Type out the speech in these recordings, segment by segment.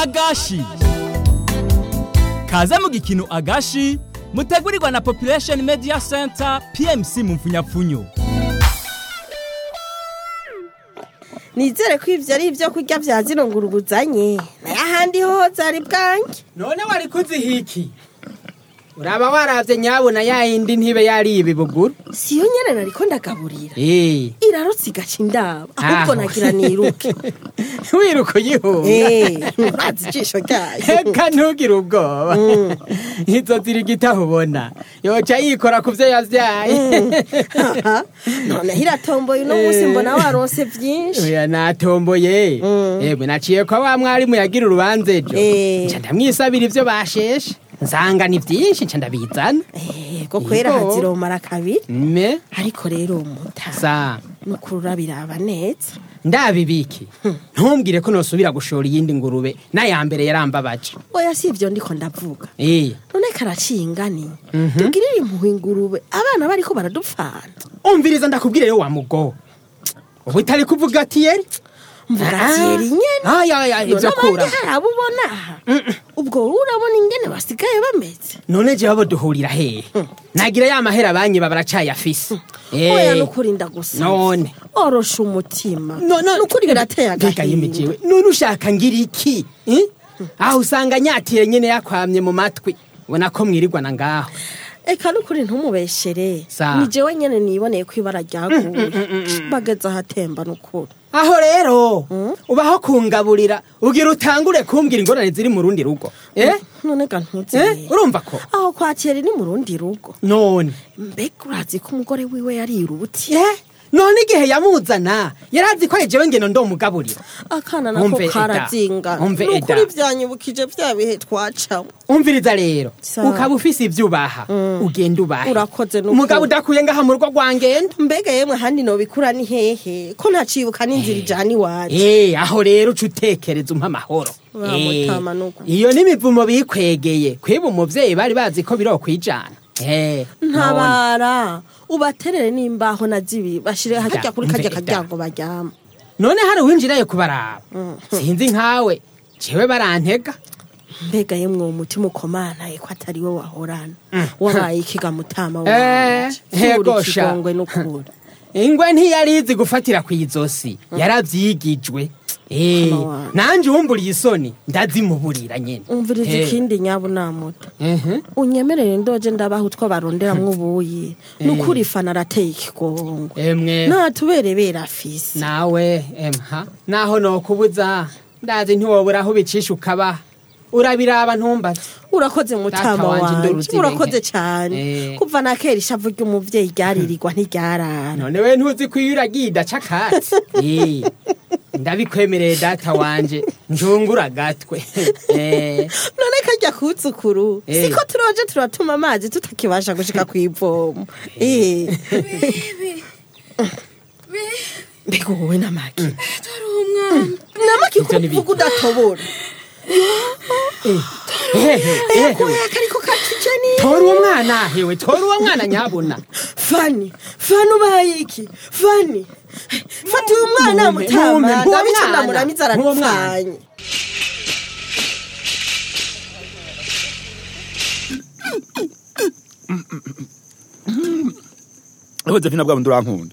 agashi kaze mu gikino agashi mutegurirwa na population media center pmc mu mfunyapfunyo nizere ko ivyo ari ivyo kurya vya zino ngurube uzanye nayo ahandi hoho zari bwange none wari kuzihiki uraba waravye nyabona ya yindi ntibe yariye ibibuguru siyo nyene nariko ndagaburira Eh, irarutse igaca indaba ahubwo Aho. nagira niruke wiruka uyihunga Eh, urazi ijisho ryayo eka ntugire ubwoba izo zirigita ubona yoca yikora ku vyo yavyaye Aha, noneho iratomboye uno munsi mbona waronse vyinshi oya natomboye yemwe naciye kwa wa mwarimu yagira urubanza ejo Eh. nca ndamwisabira ivyo basheshe nsanga ni vyinshi nca ndabizana Eh, ko kwera Yego. haziromara kabiri me ariko rero muta sa nukuri urabiraba neza ndabibiki ntumbwire ko nosubira gushora iyindi ngurube n'aya mbere yarambabaje oya si ivyo ndiko ndavuga Eh, none karaciye ingani tugirire impuhwe ingurube abana bariko baradupfana umviriza ndakubwire yo wa mugo ubu itari kuvuga ati yeri mvuga tiyeri nyene aya aya ivyo none kura abandi hari abo ubona aha ubwo wowe urabona ingene basigaye bameze none jewe abo duhurira hehe nagira ya mahera banyiba baracayafise Eh, oya nukuri ndagusaba none orosha umutima No, no, nukuri birateye Mbega agahinda yimijiwe none ushaka ngira iki Eh? aho usanga nyatire nyene yakwamye mu matwi ubona ko mwirirwana ngaho eka nukuri ntumubeshere Sa. ni jewe nyene niboneye ko ibara ryaguye bageze ahatemba nukuri aho rero ubaho kungaburira ugira utangure kumbwira ingorane ziri mu rundi rugo eh? none ga Eh? ntuzeye urumva ko aho kwakira ni mu rundi rugo none mbega urazi ko umugore wiwe yariruti Eh? none igihe yamuzana yarazi ko jewe ngeno ndomugaburira akana nako Umve, Eda. karazinga Umve, nukuri Eda. vyanyibukije vya bihe twacamo umviriza rero Sa. ukaba ufise ivyo ubaha ugenda ubahe Urakoze n'ukuri. umugabo udakuye ngaha mu rugo rwangenda mbega yemwe handi nobikura ni hehe ko ntacibuka n'inzira ijana iwacu Eh, aho rero uca utekereza umpa amahoro Wa Eh, mutama nuko. iyo n'imivumo bikwegeye kwiba umuvyeyi bari bazi ko birokwijana Eh, none. ntabara ubaterere n'imbaho na zibi bashire harya Da, kuri karya umve, da. karyango baryama none hari uwinjiraye kubaraba sinzi nkawe jewe barantega mbega yemwe uwo mutima ukomanaye ko atari we wahorana wabaye ikiga mutama Eh, wanje hego Cura sha. ikigongwe n'ukuri ingwe ntiyarizi gufatira ku izosi yaravyigijwe Eh, Mama wanje. nanje uwumburiye isoni ndazimuburira nyene umviriza Eh, ikindi nyabu namuto mhm. unyemerere ndoje ndabaha utwo baronderamwo ubuyi nukuri fana arateye ikigongwe emwe ntatuberebera afise nawe emha naho nokubuza ndazi ntiwobura aho ubicisha ukabaha urabiraba ntumbaze urakoze mutama Data wanje wanje ndoruzirenge. urakoze cyane Eh. kuva na kera ishavu ry'umuvyeyi ryaririrwa ntiryarara none we ntuzi ko iyo uragiye idaca akatsi Eh, ndabikwemereye data wanje njungura agatwe Eh, none karya kutsukuru Eh. siko turoje turatuma amazi tutakibasha gushika kw'ivomo Eh. mbega wowe namaki namaki Ivyo ni kuvuga udatobora ehe, ehe. koya kariko kakije ni tora uwo mwana hewe tora uwo mwana nyabuna fani fani ubaye iki fani fata uyu mwana Mumpe, mutama mumpe, uwo ndabica mwana, ndamuramiza uwo mwana. aradupfanye Josephine bwa bundi urankunda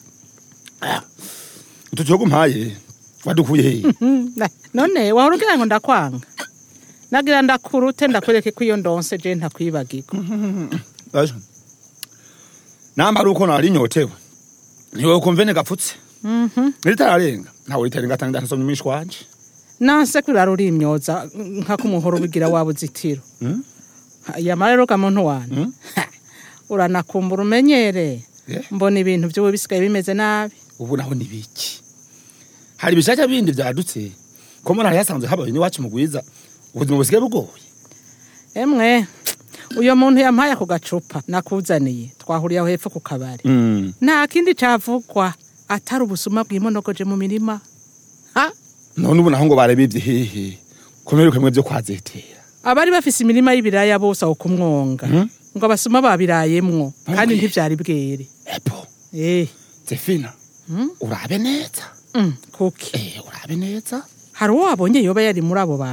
utu gihugu mpaye wadukuye hehe Na- none wahora ugira ngo ndakwanga nagira ndakurute ndakwereke ko iyo ndonse je ntakwibagirwa Aje. namba ari uko nari nyotewe niwe kumvene gapfutse ritararenga ntawe ritarenga atanga ndasomye umwishi wanje nanse kurara uri imyoza nka kumuhoro ubigira waba uzitiro yamara rero ga muntu wanje Mm. Ha, uranakumbura umenyere Yeah. mbona ibintu by'ubu bisigaye bimeze nabi ubu naho ni biki hari ibishaka bindi vyadutse ko muri hari hasanzwe habaye n'iwacu mu gwiza ubuzima busigaye bugoye emwe uyo muntu yampaye ako gacupa nakuzaniye twahuriye aho hepfo ku kabari Mm. nta kindi cavugwa atari ubusuma bwimonogoje mu mirima ha none ubu naho ngo barebivye hehe komeruka mwe vyo kwazetera abari bafise imirima y'ibiraya bose aho kumwonga Mhm. ngo abasuma babirayemwo kandi Okay. ntivyari bwere epo eh zefina urabe neza mm, kuki eh urabe neza hari uwo wabonye yoba yari muri abo bantu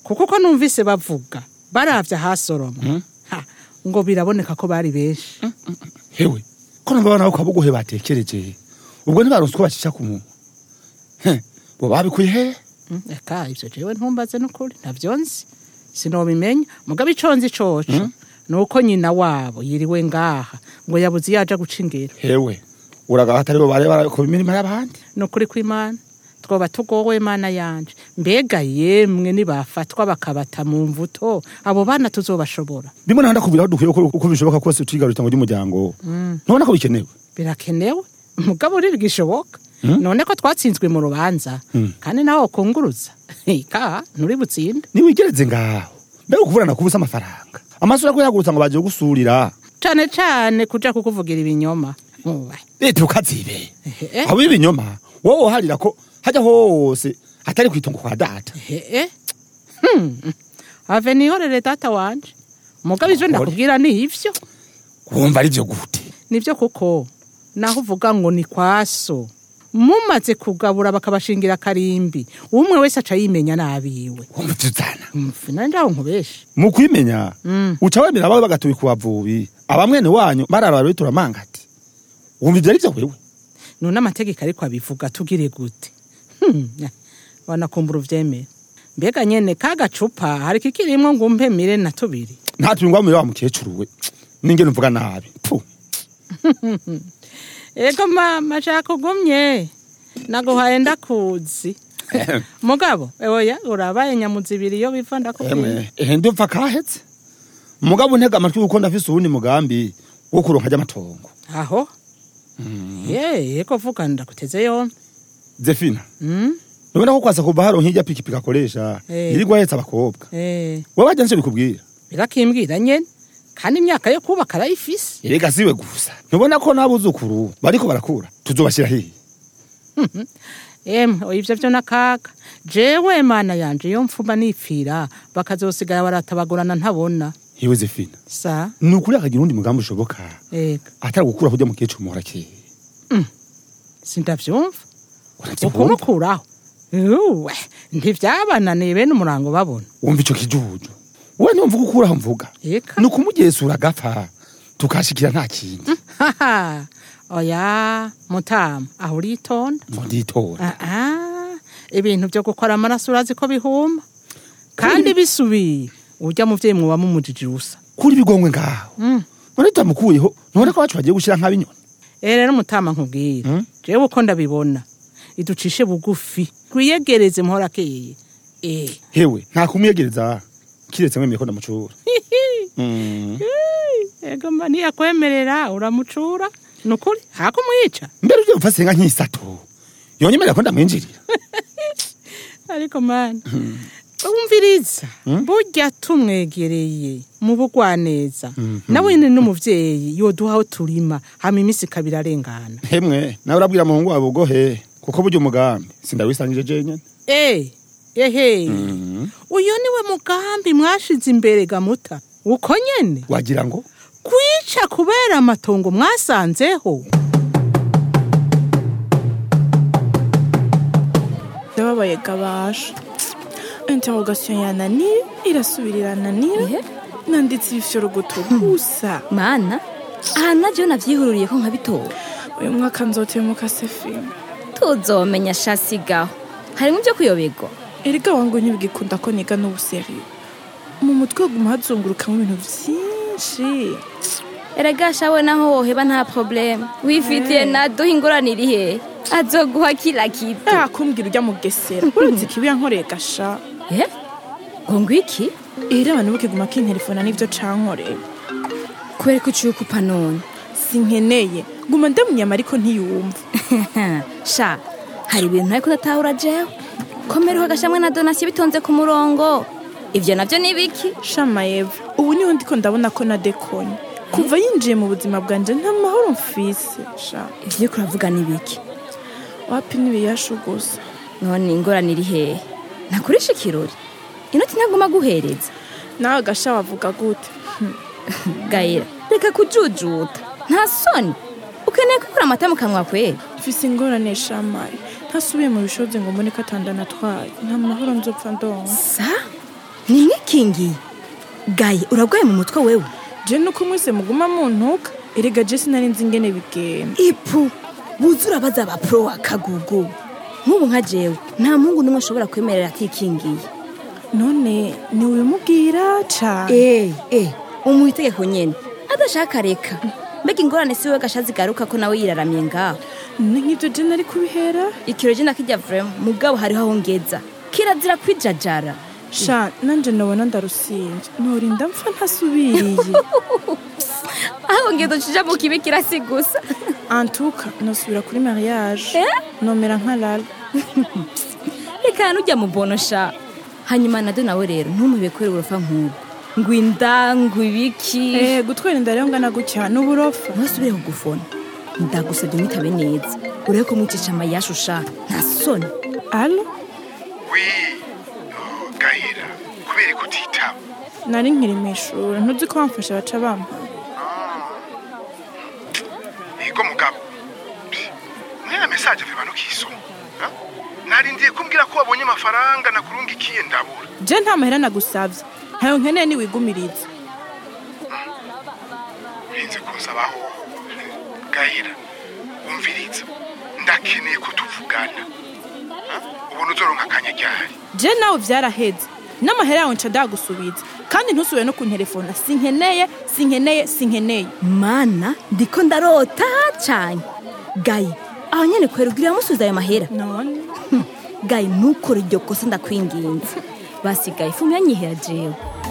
kuko uko numvise bavuga baravye ahasoromwa Ha, ngo biraboneka ko bari benshi hewe ko numva abana bo kabuguhe batekereje ubwo ntibaronse uko bacisha ku munwa Heh, bo babikuye he Mm, eka ivyo jewe ntumbaze n'ukuri ntavyo nzi sinobimenya mugabo ico nzi coco nuko nyina wabo yiriwe ngaha ngo yabuze iyo aja guca ingero hewe uragaha atari bo bare barako imirimo y'abandi nukuri kw'imana twoba tugowe mana yanje mbega yemwe nibafatwa bakabata mu mvuto abo bana tuzobashobora ndimo naho ndakubwira aho dukwiye uko uko bishoboka kose tuyigarura itongo ry'umuryango ntubona ko bikenewe birakenewe mugabo riri gishoboka none ko twatsinzwe mu rubanza kandi nawe wakunguruza ka nturi butsinde niwigereze ngaho mbega ukuvurana kubusa amafaranga amasura ko yagurutsa ngo bagiye gusurira cane cane kuja kukuvugira ibinyoma Uwe. leta ukazibe Ehe. abo ibinyoma wowe woharira ko hajya hose atari kwitongo kwa data Ehe. Hmm. ave nihorere data wanje mugabo ivyo Ukore. ndakubwira ni ivyo wumva ari byo gute nivyo kuko naho uvuga ngo ni kwaso mumaze kugabura bakabashingira akarimbi umwe wese aca yimenya nabiwe wumva tuzana mfu nanje aho nkubeshe mu kwimenya uca wemera abawe bagatuye ku bavubi abamwene wanyu barara bitura mangati wumva ibyo ari byo wewe none amategeko ariko abivuga tugire gute Hmm, wanakumbura uvyemere mbega nyene ka gacupa hari kikirimwo ngo umpe mire na tubiri ntatungwa mu wa mukecuru we n'ingene uvuga nabi Pfu. ego mama shaka ugumye naguhaye ndakuzi mugabo oya urabaye nyamuzibiri iyo biva ndakubwira emwe ehe ndumva kahetse mugabo ntega amatwi kuko ndafise uwundi mugambi wo kuronka ry'amatongo aho ye eko vuga ndakuteze yombi zefina Mm? nubona ko kwasa kuva haro nk'ijya pikipiki akoresha Eh. yirirwa ahetse abakobwa Eh, wewe wajya nicyo bikubwira birakimbwira nyene kandi imyaka yo kubaka arayifise erega siwe gusa ntubona ko n'abuzukuru bariko barakura tuzobashyira hiye emwe oya ivyo vyo nakaga jewe mana yanje iyo mfuma nipfira bakazosigara baratabagurana ntabona yewe zefina sa ni ukuri akagira undi mugambi ushoboka ega atari gukura kurya mukecuru muhora keye sindavyumva uravyumva ukumukuraho uwe ntivyabananiye bene umurango babona wumva ico kijuju wowe ntumvuga ukuraho mvuga eka ni ukumugesura agapfa tukashikira nta kindi haha oya mutama aho uritonda ngo nditora Ah, ah, ibintu vyo gukora amaraso urazi ko bihuma kandi bisubiye urya muvyeyi muba mumujije usa kuri bigongwe ngaho none tutamukuyeho ntubona ko bacu bagiye gushira nk'abinyoni Eh rero mutama nkubwira Mm. jewe uko ndabibona iducishe bugufi twiyegereze muhora keye eh hewe nta kumwiyegereza kiretse mwemeye ko ndamucura Mm. ego mba ntiyakwemerera uramucura nukuri hakumwica mbere ujye gupfa senga nk'isato yonyemerera ko ndamwinjirira ariko mani umviriza burya tumwegereye mu bugwaneza nawe nyine n'umuvyeyi yoduha aho turima hama iminsi ikabiri arengana hemwe nawe urabwira muhungu wawe ugohe kuko burya umugambi sindawisangije jenyene Eh, ehe uyo niwe mugambi mwashize imbere gamuta uko nyene wagira ngo kwica kubera amatongo mwasanzeho ndababaye gabasha interrogation yananiye irasubira irananira Ihe? nanditse ibifyorogoto gusa mana aha navyo navyihururiye ko nkabitora uyu mwaka nzotemuka sefina tuzomenya shasigaho harimwo ivyo kuyoberwa erega wangu ntibigikunda ko niga n'ubuseriyo mu mutwe guma hazungurukamo ibintu vyinshi erega shawe naho woheba nta probleme wifitiye naduha ingorane iri hehe azoguha kila kitu aha kumbwira urya mugesera uretse ikibi yankoreye gasha Eh? ngo ngwiki era abantu bukiguma kinterefona n'ivyo cankoreye kubera ko uciye ukupa none sinkeneye guma ndamunyama ariko ntiyumva sha hari ibintu ariko udatahura jewe komereho agashamwe na donasiyo bitonze ku murongo ivyo navyo ni biki shama eva ubu niho ndiko ndabona ko nadekonye kuva yinjiye mu buzima bwanje nta mahoro mfise sha ivyo uriko uravuga ni biki wapi n'ibiyashu gusa none ingorane iri hehe nakurisha ikirori inoti ntaguma guhereza nawe gasha wavuga gute gayira reka kujujuta nta soni ukeneye kwikura amata mu kanwa kwera mfise ingorane shamaye ntasubiye mu bishozi ngo mbone ko atandana atwaye nta mahoro nzopfa ndonka sa ni mwikingiye gaye uragwaye mu mutwe wewe je nuko mwese muguma muntuka erega je sinari nzi ingene bigenda ipu buzura baza ba pro wa kagugu nk'ubu nka jewe nta muhungu n'umwe ashobora kwemerera atikingiye none niwimubwira cane eh eh umuha itegeko nyene adashaka reka mbega ingorane si we gasha zigaruka ko nawe yiraramye ngaho ni nk'ivyo je nari kubihera ikiro je nakijya vrema mugabo hariho aho ngeza kirazira kwijajara sha nanje nobona ndarusinze norinda mpfa ntasubiriye aho ngeza cija mu kibi kirasi gusa antuka nosubira kuri mariage Eh? nomera nka lala reka nujya mu bono sha hanyuma nado nawe rero ntumubibe kubera uburofa nk'ubwo ngo inda ngo ibiki eh gutwara inda rero ngana gutya n'uburofa ntusubire kugufona ndagusabye mwitabe neza urebe ko mwicisha amayashu sha nta soni alo wi oh, gahera kubera ko utitaba nari nkiri mu ishuri ntuzi ko bamfasha baca bampa ego mugabo Psi, mwene mesaje viba ntukisoma ha? narindiye kumbwira ko wabonye amafaranga nakurungikiye ndabura je nta mahera nagusavye ntayo nkeneye niwigumiriza urinze kunsabaho gahera umviriza ndakeneye ko tuvugana Ha? ubona uzoronka akanya ryari je nawe vyaraheze n'amahera yawe nca ndagusubiza kandi ntusubire no kunterefona sinkeneye sinkeneye sinkeneye mana ndiko ndarota cyane gaye aho nyene kwera ugira musubiza ayo mahera none gaye ntukore iryo kosa ndakwinginze basigaye ifumu yanyihera jewe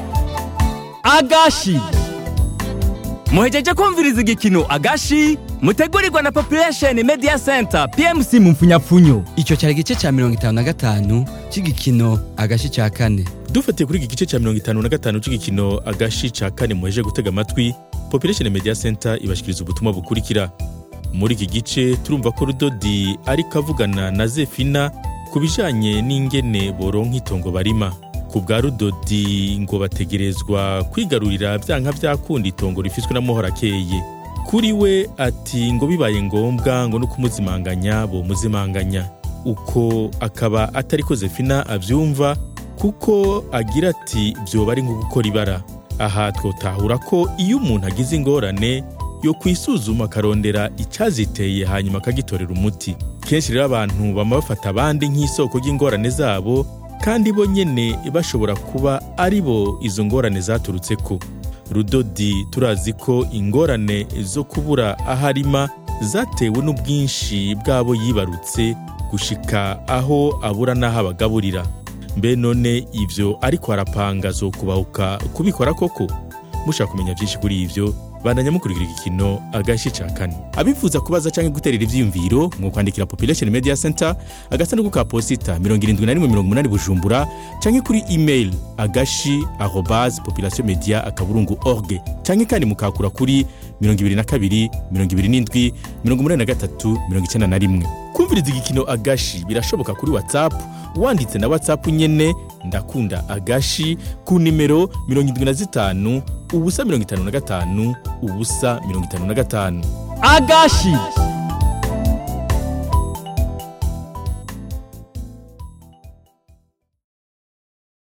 agashi muhejeje kumviriza igikino agashi mutegurirwa na population media center pmc mu mfunyapfunyo icyo cyari igice cya mirongo itanu na gatanu cy'igikino agashi cya kane dufatiye kuri iki gice cya mirongo itanu na gatanu cy'igikino agashi cya kane muheje gutega amatwi population media center ibashyikiriza ubutumwa bukurikira muri iki gice turumva ko rudodi ariko avugana na zefina ku bijyanye n'ingene boronka itongo barima ku bwa rudodi ngo bategerezwa kwigarurira byanka byakunda itongo rifiswe na muhora akeye kuri we ati ngo bibaye ngombwa ngo no kumuzimanganya bomuzimanganya uko akaba atari ko zefina abyumva kuko agira ati byoba ari nko gukora ibara aha twotahura ko iyo umuntu agize ingorane yo kwisuzuma akarondera icyaziteye hanyuma akagitorera umuti kenshi rero abantu bama bafata abandi nk'isoko ry'ingorane zabo kandi bo nyene bashobora kuba ari bo izo ngorane zaturutse ko rudodi turazi ko ingorane zo kubura aho arima zatewe n'ubwinshi bw'abo yibarutse gushika aho abura n'aho abagaburira mbe none ivyo ariko arapanga zo kubahuka kubikora koko mushaka kumenya byinshi kuri ivyo bandanya mukurikira igikino agashi ca kane abifuza kubaza canke guterera ivyiyumviro mu kwandikira population media center agasanduku ka posita 7180 bujumbura canke kuri email agashi arobase population media akaburungu org canke kandi mukakura kuri 22 27 83 91 kumviriza igikino agashi birashoboka kuri whatsapp wanditse na whatsapp nyene ndakunda agashi ku nimero 75 ubusa 55 ubusa 55 agashi